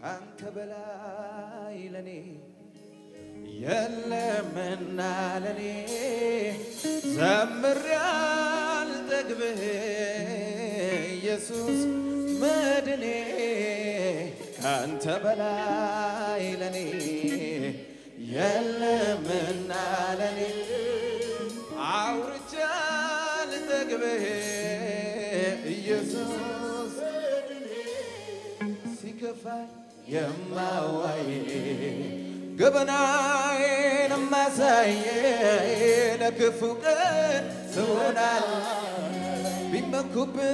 ካንተ በላይ ለኔ የለምና ለኔ ዘምሬ አልጠግብህ ኢየሱስ መድኔ ካንተ በላይ ለኔ የለምና ለኔ አውርቼ አልጠግብህ ኢየሱስ ሲከፋኝ የማዋይ ገበናዬን ማሳየ ለክፉ ቀን ትሆናል ቢመኩብህ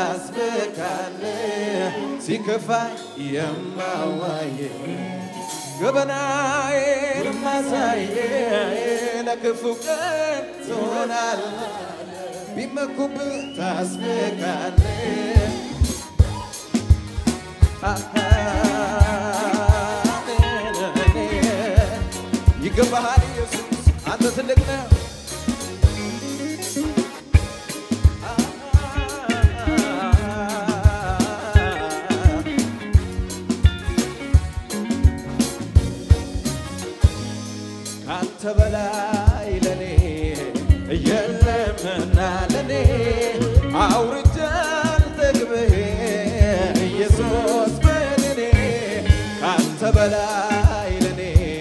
ታስበካለህ ሲከፋኝ የማዋይ ገበናዬን ማሳየ ለክፉ ቀን ትሆናል ቢመኩብህ ታስበካለህ ይገባሃል ኢየሱስ አንተ ትልቅ ነህ። ካንተ በላይ ለኔ የለምና ለኔ አውርቼ አልጠግብህ ኢየሱስ በለኔ ካንተ በላይ ለኔ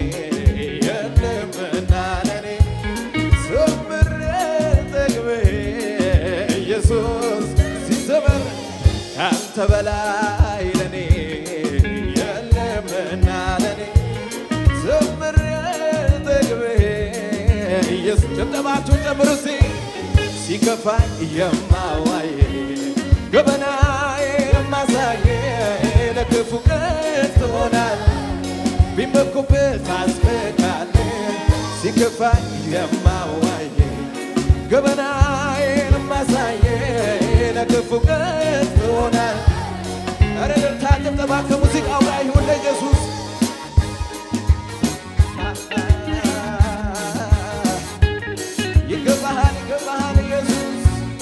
የለምና ለኔ ዘምሬ አልጠግብህ ኢየሱስ ሲዘመር ካንተ በላይ ለኔ የለምና ለኔ ዘምሬ አልጠግብህ ኢየሱስ ጭብጨባችሁን ጨምሩ እስቲ ሲከፋኝ የማዋይ ገበናዬ የማሳየ ለክፉ ቀን ትሆናል ቢመኩብህ ታስበካለህ ሲከፋኝ የማዋይ ገበናዬን የማሳየ ለክፉ ቀን ትሆናል ኧረ እልልታ ጭብጨባ ከሙዚቃው ጋር ይሁን ለኢየሱስ ይገባሃል ይገባሃል ኢየሱስ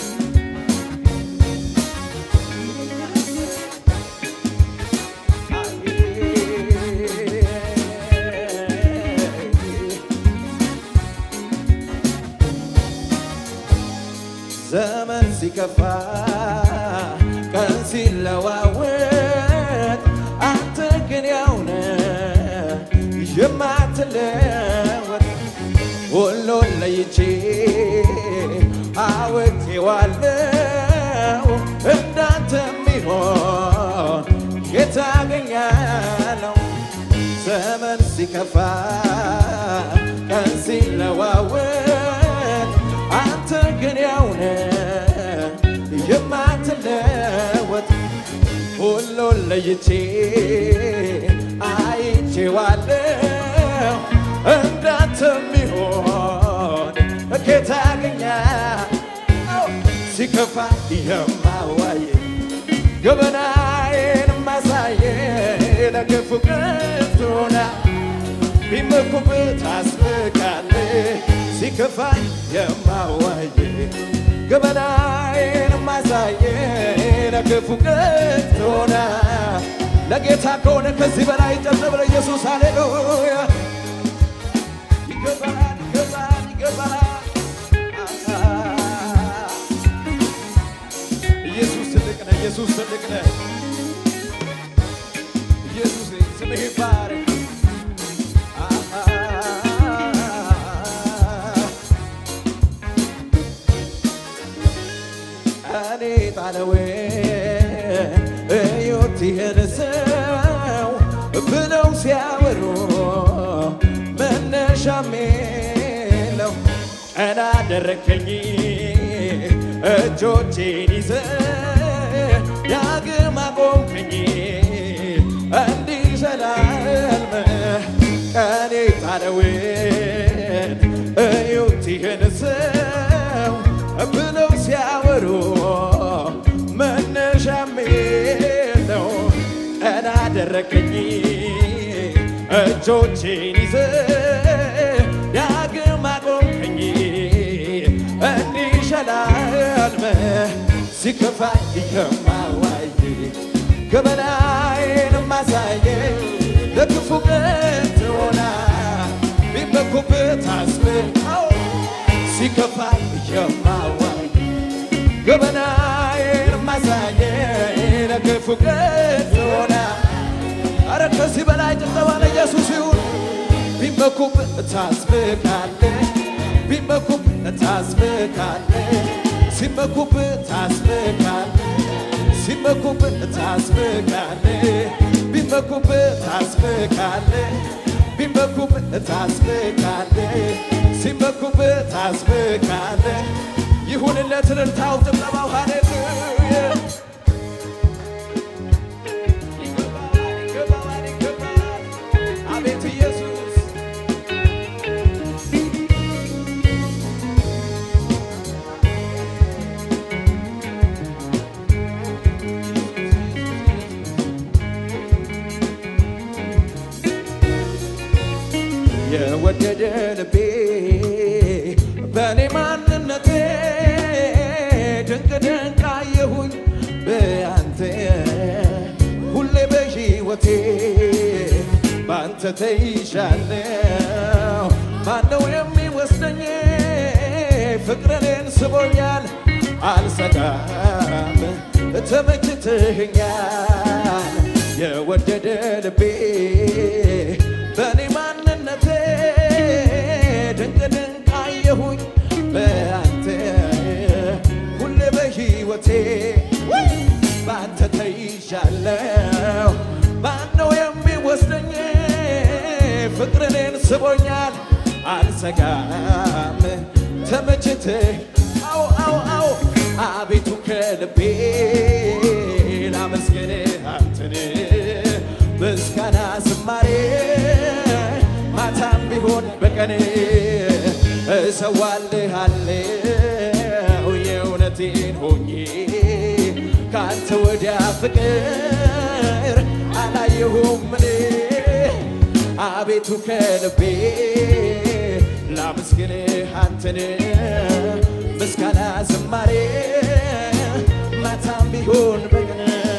ዘመን ሲከፋ ቀን ሲለዋወጥ አንተ ግን ያው ነህ የማትለወጥ ሁሉን ለይቼ አውቄዋለሁ እንዳንተ የሚሆን የት አገኛለሁ? ዘመን ሲከፋ ቀን ሲለዋወጥ አንተ ግን ያው ነህ የማትለወጥ ሁሉን ለይቼ አይቼዋለሁ እንዳንተ የሚሆን ጌታ አገኛ ሲከፋ የማዋየ ገበናዬን ማሳየ ለክፉ ቅንቱና ቢመኩብህ ታስብቃለህ ሲከፋኝ የማዋየ ገበናዬን ማሳየ ለክፉ ቅንቱና ለጌታ ከሆነ ከዚህ በላይ ጨብጨብ ለኢየሱስ ሃሌሉያ ይገባሃል ይገባሃል ይገባሃል ኢየሱስ ትልቅ ነህ ኢየሱስ ትልቅ ነህ ኢየሱስ ስምህ ይባረክ እኔ ጣለዌን እዩት ይህን ሰው ብለው ሲያወሩ መነሻም የለው ቀና አደረከኝ እጆቼን ይዘ ዳግም አቆምከኝ እንዲህ ዘላለም ቀኔ ጣለውን እዩት ይህን ሰው ብለው ሲያወሩ መነሻም የለው ቀና አደረከኝ እጆቼን ይዘ ዳግም አቆምከኝ እንዲህ ሸላልመ ሲከፋኝ የማዋይ ገበናዬን ማሳይ ማሳየ ለክፉ ቀን ትሆና ቢመኩበት አስብቀው ሲከፋ የማዋይ ገበናዬን ማሳየ ለክፉ ቀን ትሆና አረ ከዚህ በላይ ጭብጨባ ለኢየሱስ ይሁን። ቢመኩብህ ታስብካለህ፣ ቢመኩብህ ታስብካለህ፣ ሲመኩብህ ታስብካለህ፣ ሲመኩብህ ታስብካለህ፣ ቢመኩብህ ታስብካለህ፣ ቢመኩብህ ታስብካለህ፣ ሲመኩብህ ታስብካለህ። ይሁንለት እልልታው ጭብጨባው ሃሌሉያ ይገባዋል ይገባዋል ይገባዋል አቤት ኢየሱስ የወደደ ልቤ በእኔ ማንነቴ ድንቅ ድንቅ አየሁኝ በአንተ ሁሌ በሕይወቴ በአንተ ተይዣለሁ። ማነው የሚወስደኝ? ፍቅርህን ስቦኛል፣ አልሰጋም፣ ተመችተኸኛል። የወደደ ልቤ በእኔ ማንነቴ ድንቅ ድንቅ አየሁኝ በአንተ ሁሌ በሕይወቴ በአንተ ተይዣለሁ። ማነው የሚወስደኝ? ፍቅርህን ስቦኛል፣ አልሰጋም፣ ተመችተህ አው አው አው አቤቱ ከልቤ ላመስግንህ አንተን ምስጋና ዝማሬ ማታም ቢሆን በቀን እሰዋልሃለሁ የእውነቴን ሆኜ ካንተ ወዲያ ፍቅር አላየሁም እኔ አቤቱ ከልቤ ላመስግንህ አንተን ምስጋና ዝማሬ ማታም ቢሆን በቀን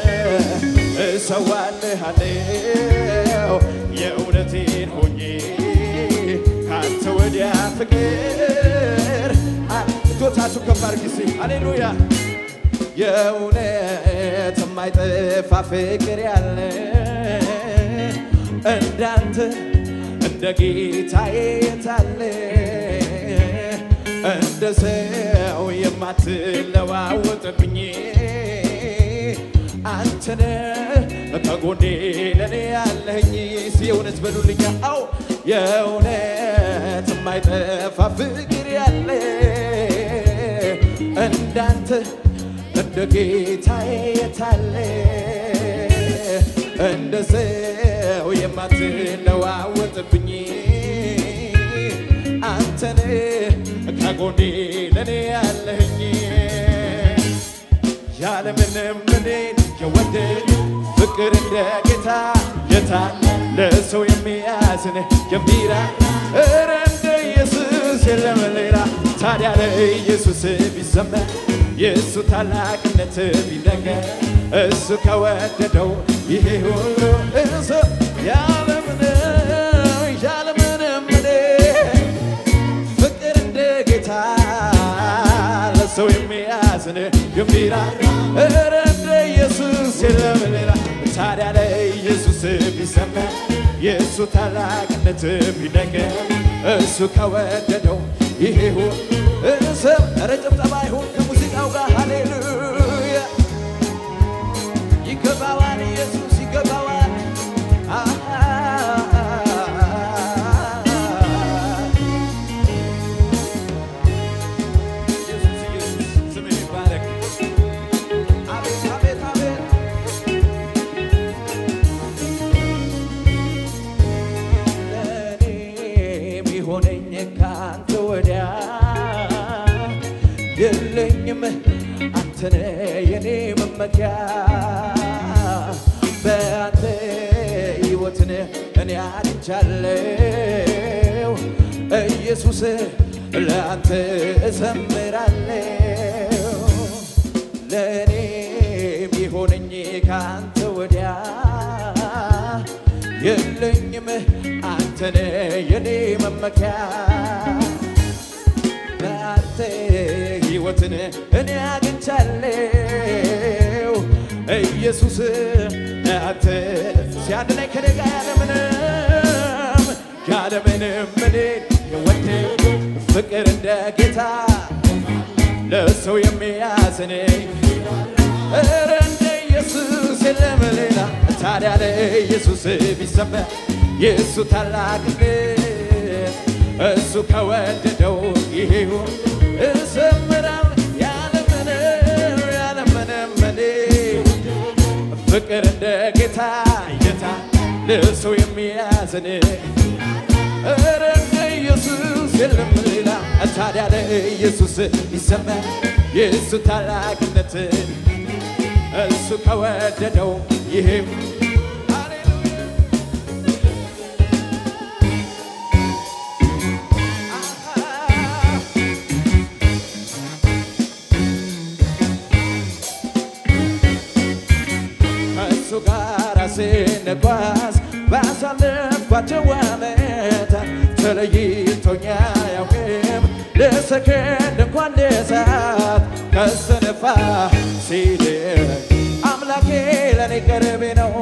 እሰዋልሃለሁ የእውነቴን ሆኜ ካንተ ወዲያ ፍቅር እጆቻችሁ ከፍ አድርጉ እስቲ ሃሌሉያ የእውነት የማይጠፋ ፍቅር ያለ እንዳንተ እንደ ጌታዬ የታለ እንደ ሰው የማትለዋወጥብኝ አንተነ ከጎኔ ለኔ ያለኝ የእውነት በሉልኛ አው የእውነት የማይጠፋ ፍቅር ያለ እንዳንተ እንደ ጌታዬ የታለ እንደ ሰው የማትለዋወጥብኝ አንተን ከጎኔ ለኔ ያለኝ ያለምንም እኔን የወደድ ፍቅር እንደ ጌታ የታለ ለሰው የሚያዝን የሚራ እረ እንደ ኢየሱስ የለም ሌላ ታዲያ ለኢየሱስ ቢዘመር የእሱ ታላቅነት ቢነገር እሱ ከወደደው ይሄ ሁሉ እሱ ያለምንም ያለምንም እኔ ፍቅር እንደ ጌታ ለሰው የሚያዝን የሚራራ እረ እንደ ኢየሱስ የለም ሌላ ታዲያ ለኢየሱስ ቢዘመር የእሱ ታላቅነት ቢነገር እሱ ከወደደው ይሄ ሁሉ እሰብ ኧረ ጭብጨባ ይሁን ከሙዚቃው ጋር ሃሌሉያ ይገባዋል ኢየሱስ ይገባዋል ኢየሱስ ኢየሱስ ስምህ ይባረክ አቤት አቤት አቤት ለእኔ የሚሆነኝ ካንተ ወዲያ የለኝም አንተነ የኔ መመኪያ በአንተ ሕይወትን እኔ አድቻለሁ ኢየሱስ ለአንተ እዘምራለሁ ለእኔ የሚሆነኝ ከአንተ ወዲያ የለኝም አንተነ የኔ መመኪያ ለአንተ ሕይወትን እኔ አግኝቻለሁ ኢየሱስ አንተ ሲያድነኝ ከደጋ ያለምንም ያለምንም እኔ የወደድ ፍቅር እንደ ጌታ ለሰው የሚያዝን ኧረ እንደ ኢየሱስ የለም ሌላ ታዲያ ለኢየሱስ ቢሰማ የእሱ ታላቅነት እሱ ከወደደው ይሄው እዘምራል ያለምንም ያለምንም እኔ ፍቅር እንደ ጌታ ጌታ ለሰው የሚያዝን ኧረ እንደ ኢየሱስ የለም ሌላ ታዲያ ለኢየሱስ ይሰማ የእሱ ታላቅነት እሱ ከወደደው ይሄም ከእሱ ጋር ስንጓዝ ባሳለፍኳቸው ዓመታት ተለይቶኛ ያውቅም ለሰከንድ እንኳን ለሰዓት ከሰነፋ ሲድን አምላኬ ለኔ ቅርቤ ነው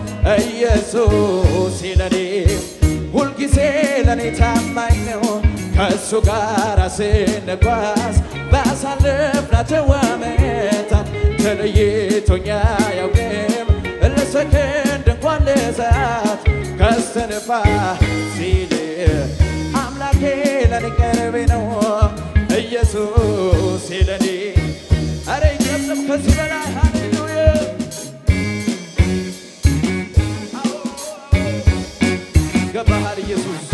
ኢየሱስ ለኔ ሁልጊዜ ለኔ ታማኝ ነው ከእሱ ጋር ስንጓዝ ባሳለፍናቸው ዓመታት ተለይቶኛ ያውቅም ለሰከንድ እንኳን ለሰዓት ከሰንፋ ሲል አምላኬ ለኔ ቅርቤ ነው ኢየሱስ ለኔ አረ ይጨብጨብ ከዚህ በላይ ሃሌሉያ ገባሃል ኢየሱስ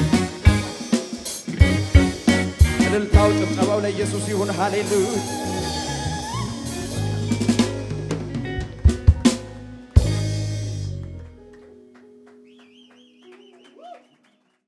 እልልታው ጭብጨባው ለኢየሱስ ይሁን ሃሌሉያ